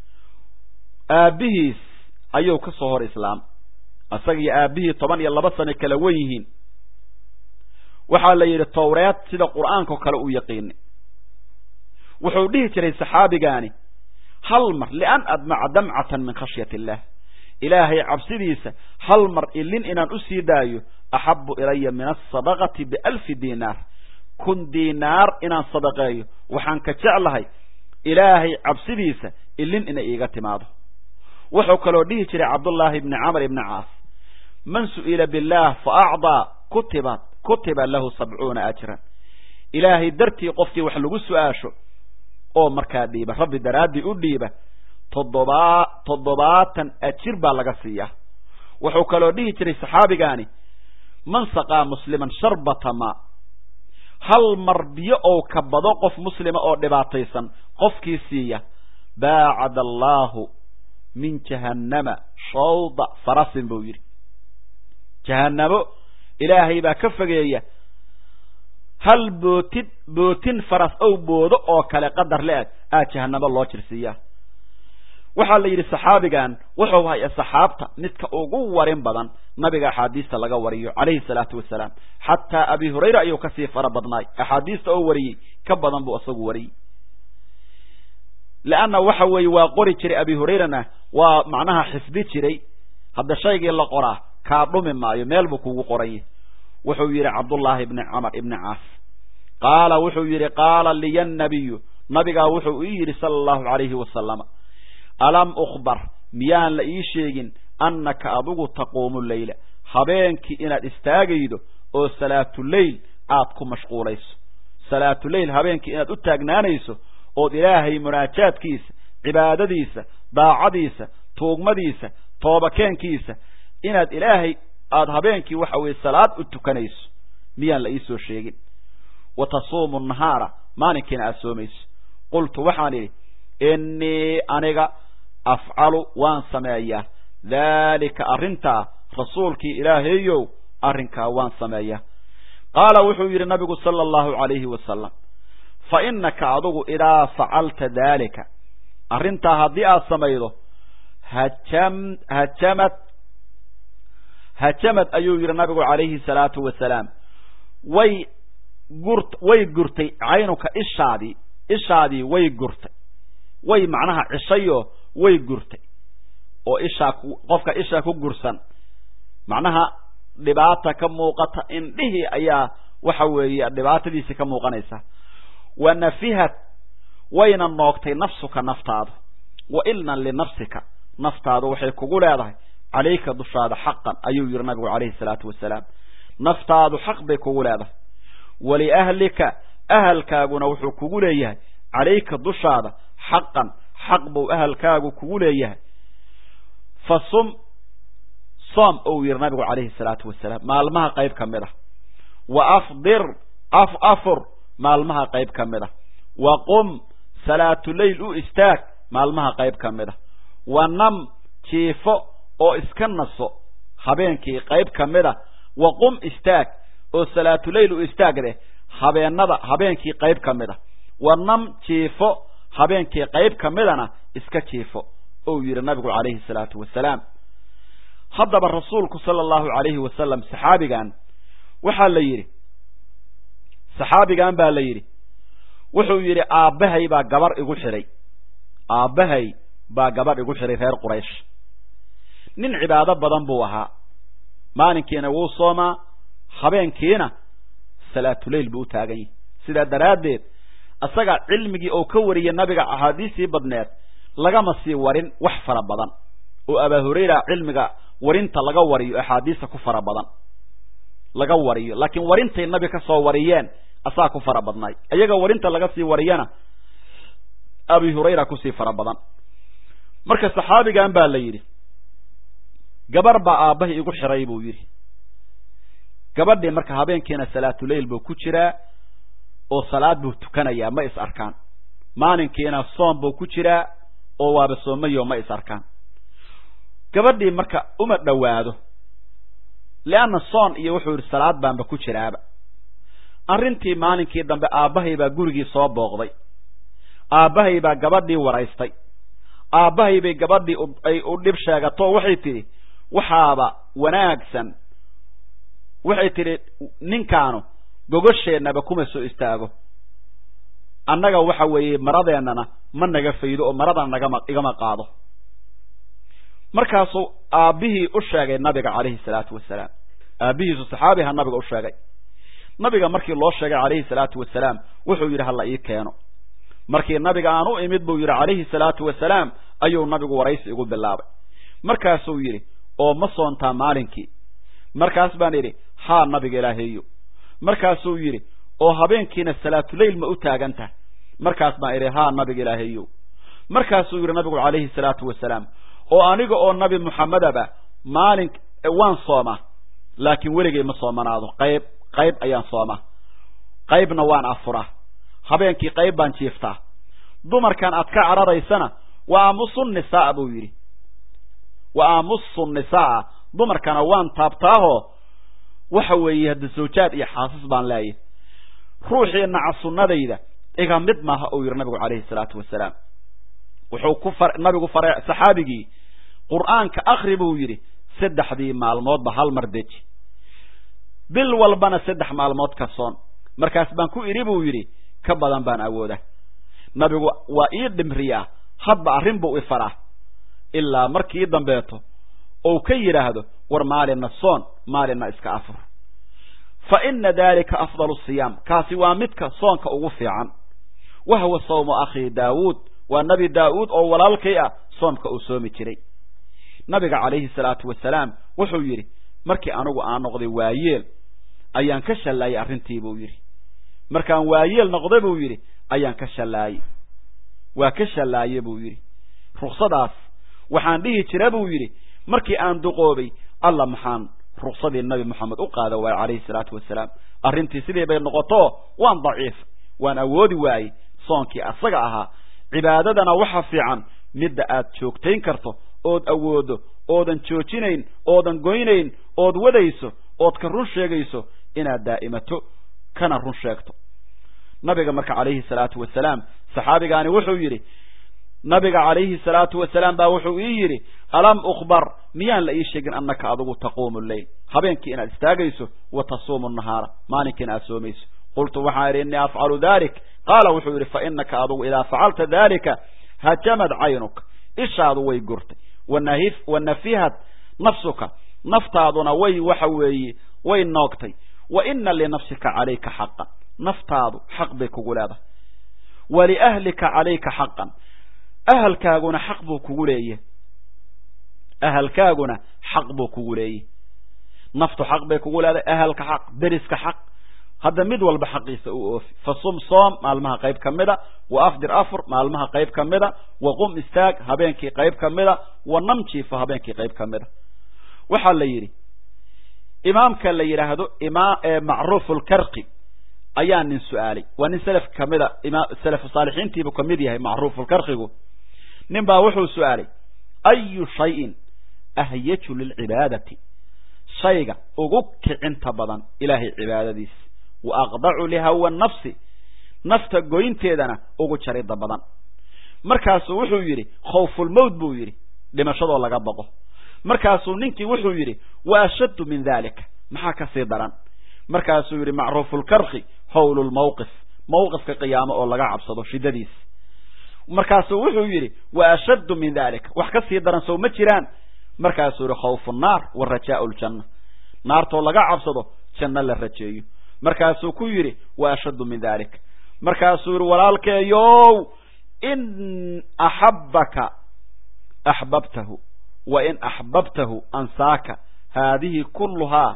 aabbihiis ayuu ka soo hor islaam isagiyo aabbihii toban iyo laba sano kala wen yihiin waxaa la yidhi towreed sida qur'aankao kale uu yaqiinay wuxuu dhihi jiray saxaabigaani hal mar lian admaca damcatan min khashyati illah ilaahay cabsidiisa hal mar ilin inaan u sii daayo axabu ilaya min asadaqati bialfi diinaar kun diinaar inaan sadaqeeyo waxaan ka jeclahay ilaahay cabsidiisa ilin inay iiga timaado wuxuu kaloo dhihi jiray cabdullaahi ibni camar ibni caas man su'ila billaah fa acdaa kutibat kutiba lahu sabcuuna ajran ilaahay dartii qofkii wax lagu su-aasho oo markaa dhiiba rabbi daraaddii u dhiiba toddobaa toddobaatan ajir baa laga siiyaa wuxuu kaloo dhihi jiray saxaabigaani man saqaa musliman sharbata maa hal mar biyo ou ka bado qof muslima oo dhibaataysan qofkii siiya baacada allaahu min jahannama shawda farasin buu yidhi jahannamo ilaahay baa ka fogeeya hal bootid bootin faras ow boodo oo kale qadar le-eg aa jahanamo loo jirsiiyaa waxaa la yidhi saxaabigan wuxuu haya saxaabta midka ugu warin badan nabiga axaadiista laga wariyo calayhi salaatu wasalaam xataa abi hurayra ayuu kasii fara badnaay axaadiista oo wariyey ka badan buu isagu wariyey leanna waxa weeye waa qori jiray abi hurayrana waa macnaha xifdi jiray hadda shaygii la qoraa kaa dhumi maayo meel buu kugu qoranya wuxuu yidhi cabdullaahi ibni camar ibni caas qaala wuxuu yidhi qaala liya nabiyu nabigaa wuxuu ii yidhi sala allahu calayhi wasalama alam ukhbar miyaan la ii sheegin annaka adigu taquumu leyla habeenkii inaad istaagaydo oo salaatuleyl aad ku mashquulayso salaatuleyl habeenkii inaad u taagnaanayso ood ilaahay munaajaadkiisa cibaadadiisa daacadiisa tuugmadiisa toobakeenkiisa inaad ilaahay aada habeenkii waxa weeye salaad u tukanayso miyaan la iisoo sheegin wa tasuumu nahaara maalinkiina aada soomayso qultu waxaan idhi innii aniga afcalu waan sameeyaa daalika arrintaa rasuulkii ilaahayow arrinkaa waan sameeyaa qaala wuxuu yidhi nabigu sala allahu calayhi wasalam fa innaka adigu idaa facalta daalika arrintaa haddii aad samaydo hajam hajamad hajamad ayuu yidhi nabigu calayhi salaatu wasalaam way gurt way gurtay caynuka ishaadii ishaadii way gurtay way macnaha cishayoo way gurtay oo ishaa qofka ishaa ku gursan macnaha dhibaata ka muuqata indhihii ayaa waxa weeye dhibaatadiisi ka muuqanaysa wa nafihad wayna noogtay nafsuka naftaadu wa ilnan linafsika naftaadu waxay kugu leedahay calayka dushaada xaqan ayuu yihi nabigu calayhi salaatu wasalaam naftaadu xaq bay kugu leedahay waliahlika ahalkaaguna wuxuu kugu leeyahay calayka dushaada xaqan xaq buu ahalkaagu kugu leeyahay fa sum soom ou yidhi nabigu calayhi salaatu wasalaam maalmaha qayb ka mid ah wa afdir af afur maalmaha qayb ka mid ah wa qum salaatuleyl u istaag maalmaha qayb ka mid ah wa nam jiifo oo iska naso habeenkii qayb ka mid a wa qum istaag oo salaatuleyl u istaag leh habeenada habeenkii qayb ka mid a wa nam jiifo habeenkii qayb ka midana iska jiifo ou yidhi nabigu calayhi salaatu wasalaam haddaba rasuulku sala allahu calayhi wasalam saxaabigan waxaa la yidhi saxaabigan baa la yidhi wuxuu yidhi aabbahay baa gabar igu xidhay aabbahay baa gabadh igu xidhay reer quraysh nin cibaado badan buu ahaa maalinkiina wuu soomaa habeenkiina salaatuleyl buu u taagan yahay sidaa daraaddeed isaga cilmigii oo ka wariyay nabiga axaadiistii badneed lagama sii warin wax fara badan oo abaa hurayra cilmiga warinta laga wariyo axaadiista ku fara badan laga wariyo laakiin warintay nabi ka soo wariyeen asaa ku fara badnay iyaga warinta laga sii wariyana abi hurayra kusii fara badan marka saxaabigan baa la yidhi gabar baa aabbahay igu xiray buu yidhi gabadhii marka habeenkiina salaatuleyl buu ku jiraa oo salaad buu tukanayaa ma is arkaan maalinkiina soom buu ku jiraa oo waaba soomayo ma is arkaan gabadhii marka uma dhowaado leanna soon iyo wuxuu yidhi salaad baanba ku jiraaba arrintii maalinkii dambe aabbahay baa gurigii soo booqday aabbahay baa gabadhii waraystay aabbahay bay gabadhii ay u dhib sheegato waxay tidhi waxaaba wanaagsan waxay tidhi ninkaanu gogasheennaba kuma soo istaago annaga waxa weeye maradeennana ma naga faydo oo maradana nagama igama qaado markaasuu aabbihii u sheegay nabiga calayhi salaatu wasalaam aabbihiisu saxaabiha nabiga u sheegay nabiga markii loo sheegay calayhi salaatu wasalaam wuxuu yidhi hala ii keeno markii nabiga aan u imid buu yidhi calayhi salaatu wasalaam ayuu nabigu waraysi igu bilaabay markaasuu yidhi oo ma soontaa maalinkii markaas baan idhi haa nabiga ilaaheeyo markaasuu yidhi oo habeenkiina salaatuleyl ma u taagan tahay markaas baan idhi haa nabiga ilaaheeyo markaasuu yidhi nabigu calayhi salaatu wasalaam oo aniga oo nabi muxamedaba maalin waan soomaa laakiin weligay ma soomanaado qayb qayb ayaan soomaa qaybna waan afuraa habeenkii qayb baan jiiftaa dumarkan aad ka cararaysana wa aamusu nisaa buu yidhi wa aamusu nisaa dumarkana waan taabtaahoo waxa weeye hadda zawjaad iyo xaasas baan leeyahy ruuxii naca sunnadayda iga mid maaha uu yidhi nabigu calayhi salaatu wasalaam wuxuu ku far nabigu faray saxaabigii qur'aanka akri buu yidhi saddexdii maalmoodba hal mar deji bil walbana saddex maalmood ka soon markaas baan ku idhi buu yidhi ka badan baan awooda nabigu waa ii dhimriyaa hadba arrin buu ifaraa ilaa markii dambeeto ou ka yidhaahdo war maalinna soon maalinna iska afur fa ina dalika afdalu siyaam kaasi waa midka soonka ugu fiican wa huwa sawmu akhii daawuud waa nebi daa'uud oo walaalkay ah soomka uu soomi jiray nabiga calayhi salaatu wasalaam wuxuu yidhi markii anigu aan noqday waayeel ayaan ka shallaayay arrintii buu yidhi markaan waayeel noqday buu yidhi ayaan ka shallaayey waa ka shallaaye buu yidhi ruksadaas waxaan dhihi jira buu yidhi markii aan duqoobay alla maxaan ruksadii nabi moxamed u qaada waaye calayhi salaatu wasalaam arrintii sidii bay noqoto waan daciif waan awoodi waayey soonkii asaga ahaa cibaadadana waxa fiican midda aad joogtayn karto ood awoodo oodan joojinayn oodan goynayn ood wadayso ood ka run sheegayso inaad daa'imato kana run sheegto nabiga marka calayhi salaatu wasalaam saxaabigaani wuxuu yidhi nabiga calayhi salaatu wasalaam baa wuxuu ii yidhi alam ukhbar miyaan la ii sheegin annaka adigu taquumu lleyl habeenkii inaad istaagayso wa tasuumu nahaara maalinkiina aad soomayso qultu waxaan idhi innii afcalu dalik qaala wuxuu yidhi fa inaka adigu idaa facalta dalika hajamad caynuka ishaadu way gurtay wanahif wanafihat nafsuka naftaaduna way waxa weeye way noogtay wa ina linafsika calayka xaqan naftaadu xaq bay kugu leedahay waliahlika calayka xaqan ahalkaaguna xaq buu kugu leeyahy ahalkaaguna xaq buu kugu leeyahy naftu xaq bay kugu leedahay ahalka xaq deriska xaq hadda mid walba xaqiisa u oofi fasum soom maalmaha qayb ka mida wa afdir afur maalmaha qayb ka mida wa qum istaag habeenkii qayb ka mida wa nam jiifo habeenkii qayb ka mida waxaa la yidhi imaamka la yidhaahdo ima macruuf lkarqi ayaa nin su-aalay waa nin selaf kamida ima salafu saalixiintiibuu kamid yahay macruuf lkarqigu nin baa wuxuu su-aalay ayu shayin ahyaju lilcibaadati shayga ugu kicinta badan ilaahay cibaadadiisa wa aqdacu lihawa nafsi nafta goynteedana ugu jarida badan markaasuu wuxuu yidhi khawfulmowt buu yidhi dhimashadoo laga baqo markaasuu ninkii wuxuu yidhi wa ashaddu min dalika maxaa ka sii daran markaasuu yidhi macruufulkarki howlu lmawqif mawqifka qiyaamo oo laga cabsado shiddadiisa markaasuu wuxuu yidhi wa ashaddu min dalika wax ka sii daran sow ma jiraan markaasuu yidhi khawfu nnaar wa rajaau ljanna naartoo laga cabsado janno la rajeeyo markaasuu ku yidhi wa ashaddu min dalik markaasuu yidhi walaalkeeyow in axabbaka axbabtahu wa in axbabtahu ansaaka haadihi kulluhaa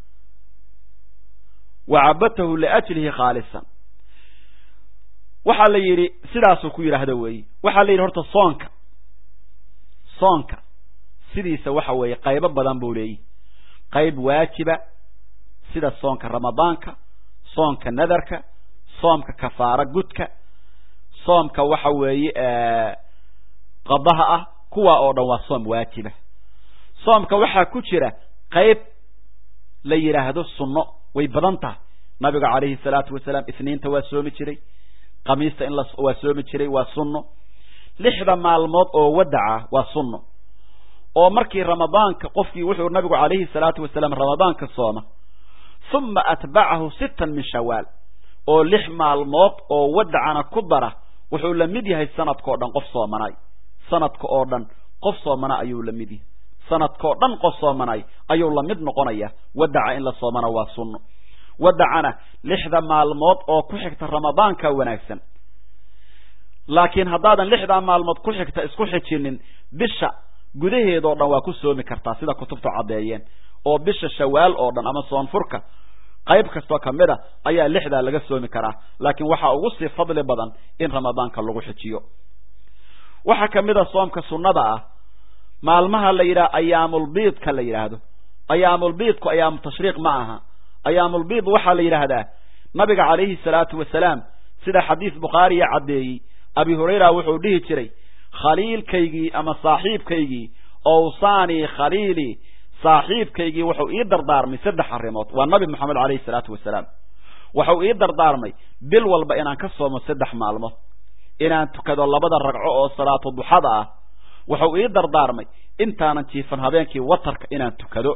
wa cabadtahu liajlihi khaalisan waxaa la yidhi sidaasuu ku yidhaahda weeye waxaa la yidhi horta soonka soonka sidiisa waxa weeye qaybo badan buu leeyahy qayb waajiba sida soonka ramadaanka soonka nadarka soomka kafaaro gudka soomka waxa weeye qadaha ah kuwaa oo dhan waa soom waajiba soomka waxaa ku jira qayb la yidhaahdo sunno way badan tahay nabiga calayhi salaatu wasalaam isniinta waa soomi jiray khamiista in la waa soomi jiray waa sunno lixda maalmood oo wadaca waa sunno oo markii ramadaanka qofkii wuxuu nabigu calayhi salaatu wasalaam ramadaanka sooma uma atbacahu sittan min shawaal oo lix maalmood oo wadacana ku dara wuxuu la mid yahay sanadkao dhan qof soomanay sanadka oo dhan qof soomana ayuu la mid yahay sanadkao dhan qof soomanay ayuu la mid noqonaya wadaca in la soomana waa sunno wadacana lixda maalmood oo ku xigta ramadaanka wanaagsan laakiin haddaadan lixdaa maalmood ku xigta isku xijinin bisha gudaheedoo dhan waa ku soomi kartaa sida kutubtu caddeeyeen oo bisha shawaal oo dhan ama soonfurka qayb kastoo kamid a ayaa lixdaa laga soomi karaa laakiin waxaa ugu sii fadli badan in ramadaanka lagu xijiyo waxaa kamid a soomka sunnada ah maalmaha la yidhaha ayaamulbiidka la yidhaahdo ayaamulbiidku ayaamu tashriiq ma aha ayaamulbiid waxaa la yidhaahdaa nabiga calayhi salaatu wasalaam sida xadiis bukhaariya caddeeyey abi hurayra wuxuu dhihi jiray khaliilkaygii ama saaxiibkaygii owsaanii khaliilii saaxiibkaygii wuxuu ii dardaarmay saddex arrimood waa nabi moxamed calayhi salaatu wasalaam wuxuu ii dardaarmay bil walba inaan ka soomo saddex maalmood inaan tukado labada ragco oo salaatu duxada ah wuxuu ii dardaarmay intaanan jiifan habeenkii watarka inaan tukado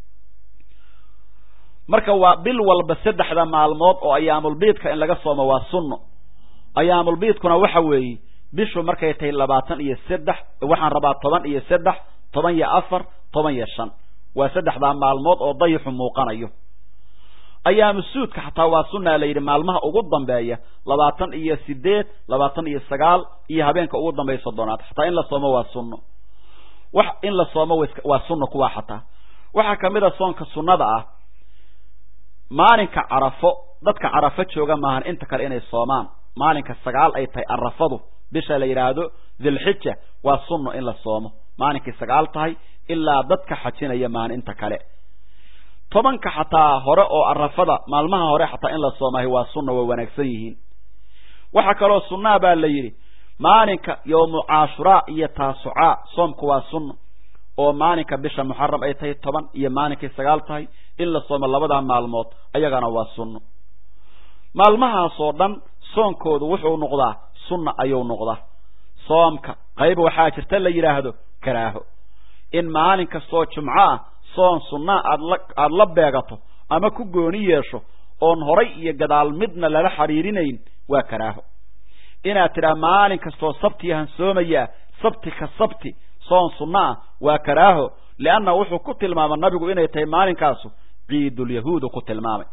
marka waa bil walba saddexda maalmood oo ayaamulbiidka in laga soomo waa sunno ayaamulbiidkuna waxa weeye bishu markay tahay labaatan iyo saddex waxaan rabaa toban iyo saddex toban iyo afar toban iyo shan waa saddexdaa maalmood oo dayixu muuqanayo ayaamu suudka xataa waa sunaa la yidhi maalmaha ugu dambeeya labaatan iyo sideed labaatan iyo sagaal iyo habeenka ugu dambeeya soddonaad xataa in la soomo waa sunno wax in la soomo waa sunno kuwaa xataa waxaa kamid a soonka sunnada ah maalinka carafo dadka carafo jooga maahan inta kale inay soomaan maalinka sagaal ay tahay arafadu bisha la yidhaahdo dilxija waa sunno in la soomo maalinkay sagaal tahay ilaa dadka xajinaya maahan inta kale tobanka xataa hore oo arafada maalmaha hore xataa in la soomahay waa sunna waa wanaagsan yihiin waxaa kaloo sunnaa baa la yidhi maalinka yowmu caashuraa iyo taasucaa soomku waa sunno oo maalinka bisha muxaram ay tahay toban iyo maalinkay sagaal tahay in la soomo labadaa maalmood ayagana waa sunno maalmahaasoo dhan soonkoodu wuxuu noqdaa sunna ayuu noqdaa soomka qayb waxaa jirta la yidhaahdo karaaho in maalin kastoo jumco ah soon sunnaa aad la aada la beegato ama ku gooni yeesho oon horay iyo gadaal midna lala xidhiirinayn waa karaaho inaad tidhaha maalin kastoo sabtiyahan soomayaa sabti ka sabti soon sunno ah waa karaaho lianna wuxuu ku tilmaamay nabigu inay tahay maalinkaasu ciidulyahuudu ku tilmaamay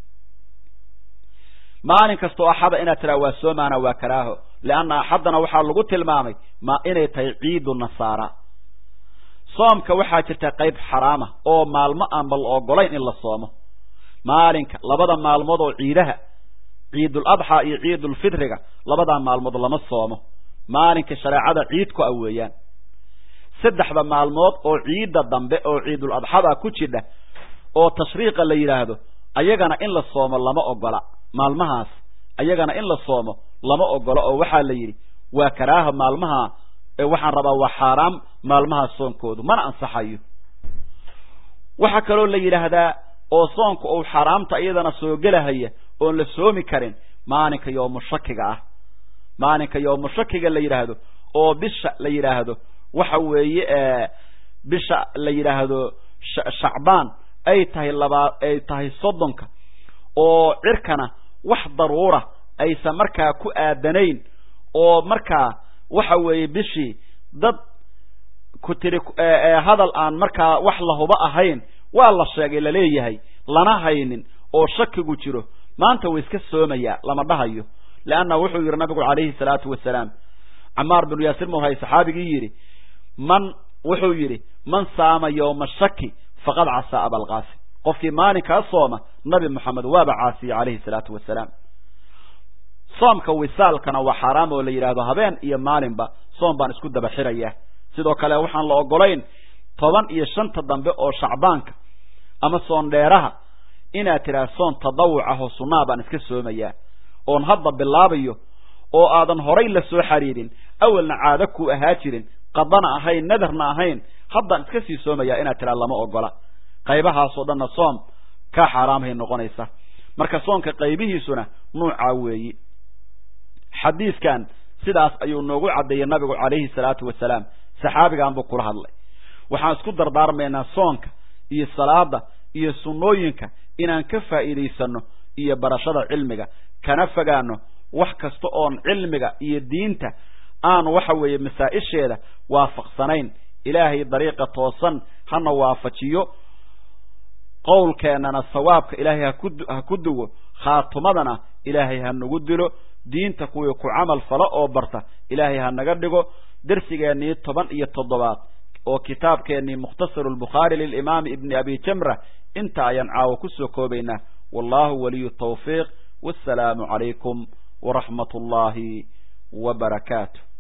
maalin kastoo axada inaad tidhaha waa soomaana waa karaaho lianna axaddana waxaa lagu tilmaamay ma inay tahay ciidu nasaara soomka waxaa jirta qayb xaraama oo maalmo aanba la ogolayn in la soomo maalinka labada maalmood oo ciidaha ciidul adxaa iyo ciidulfitriga labadaa maalmood lama soomo maalinka shareecada ciidku ah weeyaan saddexda maalmood oo ciidda dambe oo ciidul adxada ku jidha oo tashriiqa la yidhaahdo ayagana in la soomo lama ogola maalmahaas ayagana in la soomo lama ogola oo waxaa la yidhi waa karaaha maalmaha waxaan rabaa waa xaaraam maalmaha soonkoodu mana ansaxayo waxaa kaloo la yidhaahdaa oo soonka uu xaaraamta iyadana soo gelahaya oon la soomi karin maalinka yoomushakiga ah maalinka yoomushakiga la yidhaahdo oo bisha la yidhaahdo waxa weeye bisha la yidhaahdo shacbaan ay tahay labaa ay tahay soddonka oo cirkana wax daruura aysan markaa ku aadanayn oo markaa waxa weeye bishii dad ku tiri hadal aan markaa wax la hubo ahayn waa la sheegay laleeyahay lana haynin oo shakigu jiro maanta way iska soomayaa lama dhahayo leanna wuxuu yidhi nabigu calayhi salaatu wasalaam camaar binu yaasir muhay saxaabigii yidhi man wuxuu yidhi man saama yowma shaki faqad casaa abalqaasim qofkii maalinkaa sooma nabi moxamed waaba caasiyey calayhi salaatu wasalaam soomka wisaalkana waa xaaraam oo la yidhaahdo habeen iyo maalinba soom baan isku daba xirayaa sidoo kale waxaan la ogolayn toban iyo shanta dambe oo shacbaanka ama soon dheeraha inaad tidhaah soon tadawuc ah oo sunnaa baan iska soomayaa oon hadda bilaabayo oo aadan horay la soo xariirin awalna caado ku ahaa jirin qadana ahayn nadarna ahayn haddaan iska sii soomayaa inaad tidhaha lama ogola qaybahaasoo dhanna soom kaa xaaraamhay noqonaysa marka soonka qaybihiisuna nuucaa weeyi xadiiskan sidaas ayuu noogu caddeeyey nabigu calayhi salaatu wasalaam saxaabigan buu kula hadlay waxaan isku dardaarmaynaa soonka iyo salaada iyo sunnooyinka inaan ka faa'iidaysanno iyo barashada cilmiga kana fogaano wax kasta oon cilmiga iyo diinta aan waxa weeye masaa-isheeda waafaqsanayn ilaahay dariiqa toosan hana waafajiyo qowlkeennana sawaabka ilaahay haku ha ku duwo khaatumadana ilaahay ha nagu dilo diinta kuwii ku camal falo oo barta ilaahay ha naga dhigo dersigeennii toban iyo toddobaad oo kitaabkeennii mukhtasaru lbukhaari lilimaami ibni abi jamra inta ayaan caawa kusoo koobaynaa wallahu waliyu tawfiiq wassalaamu calaykum waraxmat ullaahi wa barakaatu